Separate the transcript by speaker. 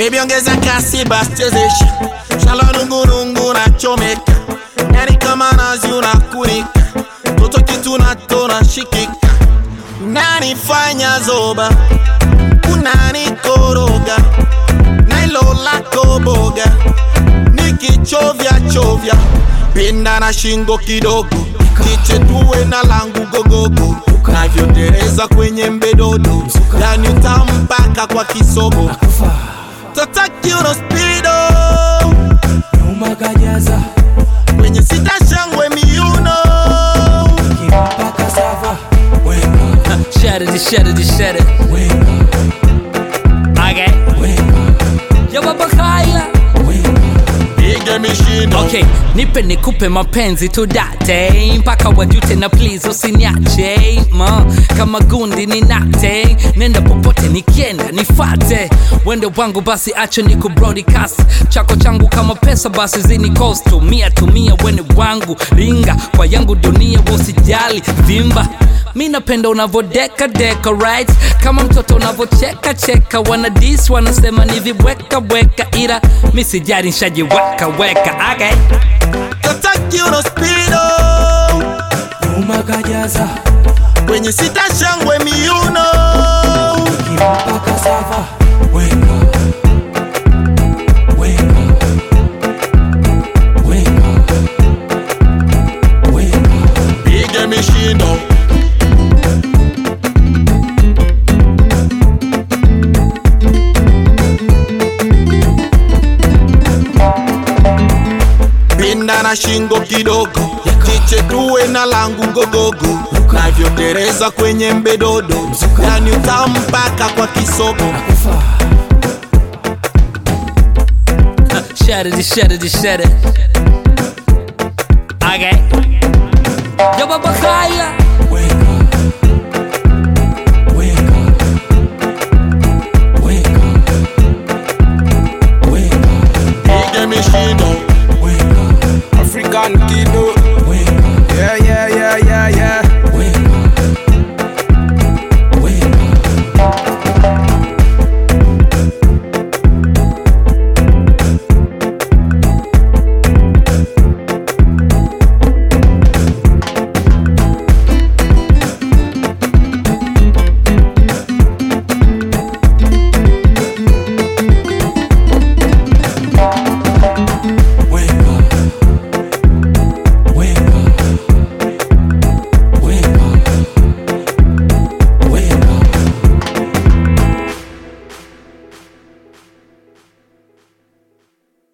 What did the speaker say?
Speaker 1: Baby ongeza kasi basi chezesha Shala nungunungu na chomeka Yani kama nazi unakunika Toto kitu natona shikika Unanifanya zoba Unanikoroga Nailo lako boga Nikichovya chovya Pinda na shingo kidogo Tiche tuwe na langu gogogo Navyotereza kwenye mbedodo Yani utampaka kwa kisogo Tota kiuno speedo
Speaker 2: nyuma kajaza
Speaker 1: Kwenye sita shangwe miuno
Speaker 2: kimpaka sava weka
Speaker 3: Shut it, shut it, shut it.
Speaker 2: weka
Speaker 3: Okay.
Speaker 2: weka
Speaker 3: Yo baba Kyla.
Speaker 2: weka
Speaker 1: Ige mishindo
Speaker 3: Okay, nipe nikupe mapenzi tudate mpaka wajute na please usiniache ma kama gundi ninate nenda popote nikienda nifate wende wangu basi acho ni kubroadcast chako changu kama pesa basi zini cost tumia tumia wene wangu ringa kwa yangu dunia usijali vimba mi napenda unavodeka deka right kama mtoto unavocheka cheka wana dis wanasema ni vibweka bweka ila mi sijari nshajiweka weka okay.
Speaker 1: Tota kiuno speedo
Speaker 2: nyuma kajaza
Speaker 1: Kwenye sita shangwe miuno
Speaker 2: kimpaka sava weka weka weka weka
Speaker 1: Ige mishindo Pinda na shingo kidogo Tiche tuwe na langu ngogogo Navyotereza kwenye mbedodo Yani utampaka kwa kisogo
Speaker 2: kufa
Speaker 3: Shut it, shut it, shut it. Okay. Yo, Baba Kyla.